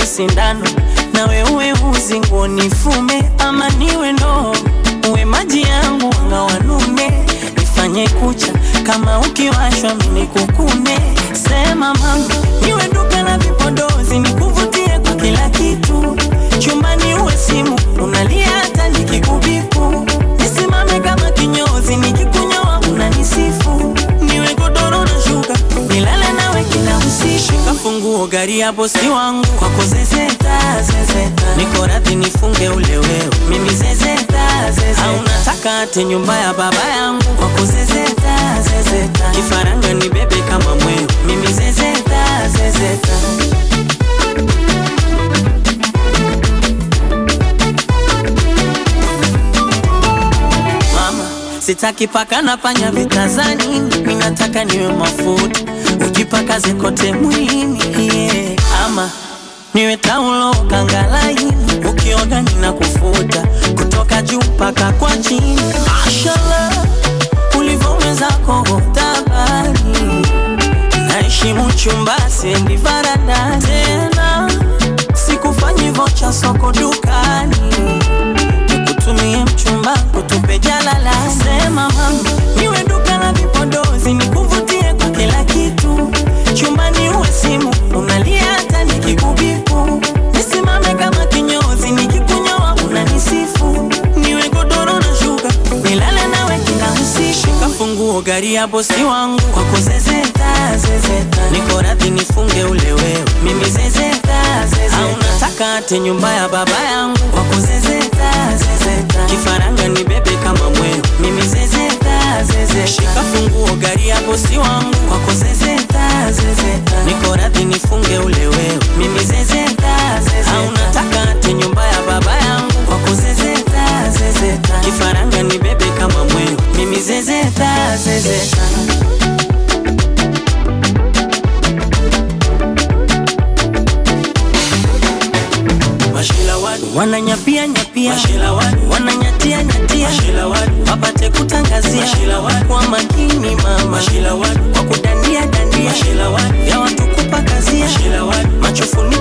niwe sindano nawe uwe uzi nguo nifume ama niwe ndoo uwe maji yangu wanga wanume nifanye kucha kama ukiwashwa mini kukune sema mama niwe duka la vipodozi nikuvutie kwa kila kitu chumbani uwe simu unalia hata nikikubipu nisimame kama kinyozi nikikunyoa unanisifu niwe godoro na shuka nilale nawe kila usiku kafunguo gari ya bosi wangu kwako zezeta zezeta niko radhi nifunge ule wewe mimi zezeta zezeta au nataka ate nyumba ya baba yangu kwako zezeta zezeta kifaranga ni bebe kama mwewe mimi zezeta zezeta mama sitaki paka na panya vitazani mi nataka niwe mafuta ujipakaze kote mwilini yeah. ama niwe taulo kangalaini ukioga nina kufuta kutoka juu mpaka kwa chini mashallah ulivyomwezako tabani naheshimu chumba sendi varanda tena sikufanyi vocha soko dukani nikutumie mchumba kutupe jalala sema mama niwe duka la vipodozi nikuvutie kwa kila kitu chumbani uwe simu unalia hata nikikubipu nisimame kama kinyozi nikikunyoa unanisifu niwe godoro na shuka nilale nawe kila usiku kafunguo gari ya bosi wangu kwako zezeta zezeta niko radhi nifunge ule wewe mimi zezeta zezeta au nataka ate nyumba ya baba yangu kwako zezeta zezeta kifaranga ni bebe kama mwewe mimi zezeta zezeta shika funguo gari ya bosi wangu kwako zezeta zezeta niko radhi nifunge ule wewe mimi zezeta zezeta au nataka ate nyumba ya baba yangu kwako zezeta zezeta kifaranga ni bebe kama mwewe mimi zezeta zezeta Mashila wadu wananyapia nyapia, Mashila wadu wananyatia nyatia, Mashila wadu wapate kutangazia, Mashila wadu kwa makini mama, Mashila wadu kwa kudandia dandia, Mashila wadu vya watu kupakazia, Mashila wadu machofuni